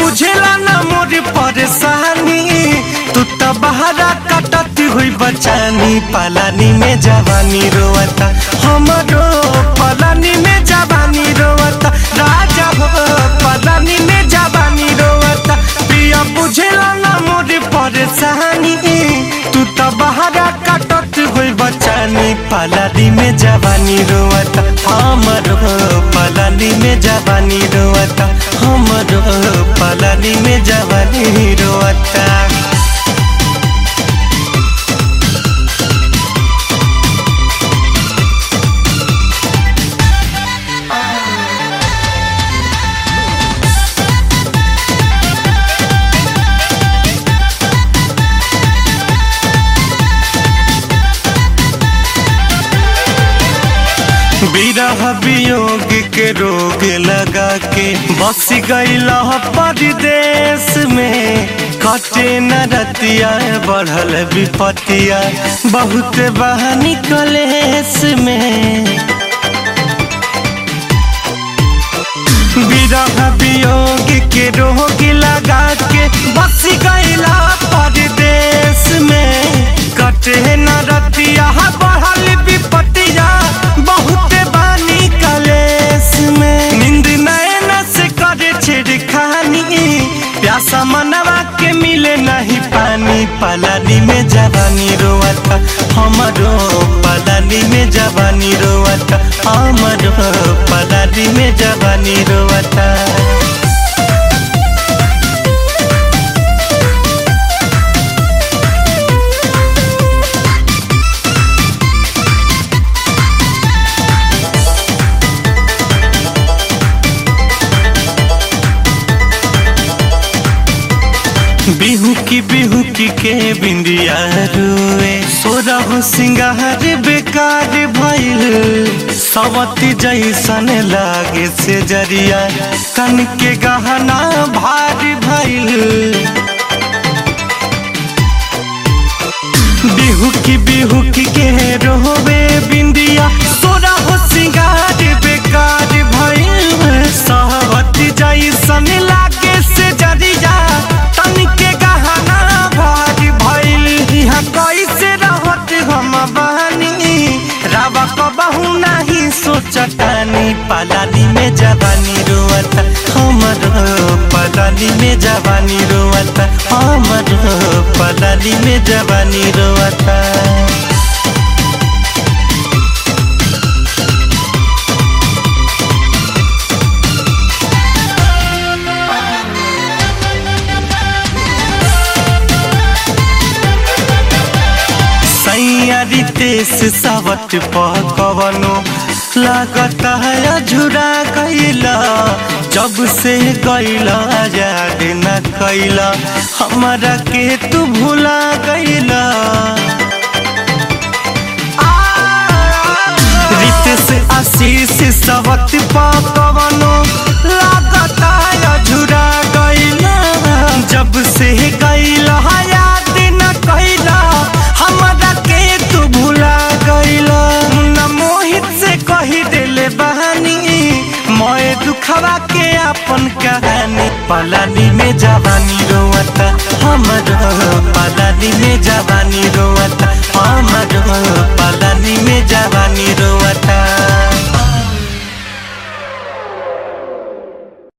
बुझेला ना मोर परेशानी तू तो बहरा कटत हुई बचानी पलानी में जवानी रोवता हमरो पलानी में जवानी रोवता राजा हो पलानी में जवानी रोवता पिया बुझेला ना मोर परेशानी तू तो बहरा कटत हुई बचानी पलानी में जवानी रोवता हमरो पलानी में जवानी रोवता हमरो पलानी में जवानी रोवता विरह वियोग के रोग लगा के बस गईला परदेश में कटे न रतिया बढ़ल विपतिया बहुत बहानी कलेश में विरह वियोग के रोग लगा के बस गईला परदेश में कटे न रतिया बढ़ल विपतिया बहुत बानी कलेश में नींद नैन से करे छिड़खानी प्यासा मनवा के मिले नहीं पानी पलानी में जवानी रोवता हमरो पलानी में जवानी रोवता हमरो पलानी में जवानी रोवता बिहू की बिहू की के बिंदिया रुए सोरह सिंगार बेकार भइल सवती जैसन लागे से जरिया कन के गहना भारी भइल बिहू की बिहू की के रोवे बिंदिया सोरह सिंगार बेकार भइल सवती जैसन लागे से जरिया तन के गहना भारी भइल यहाँ कैसे रहत हम बहनी रावा कबहू नहीं सोचतानी पलानी में जवानी रोवता हमर पलानी में जवानी रोवता हमर पलानी में जवानी रोवता सैयारी तेस सावट पकवनो लागता है झुरा गईला जब से गईला याद न कैला हमारा के तू भुला गईला रीत से आशीष सवत पकवनो लागता है झुरा गईला जब से गईला याद न कैला हमरा के तू भुला गईला न मोहित से कही देले बहानी मोए दुखवा के अपन कहानी पलानी में जवानी रोवता हमर पलानी में जवानी रोवता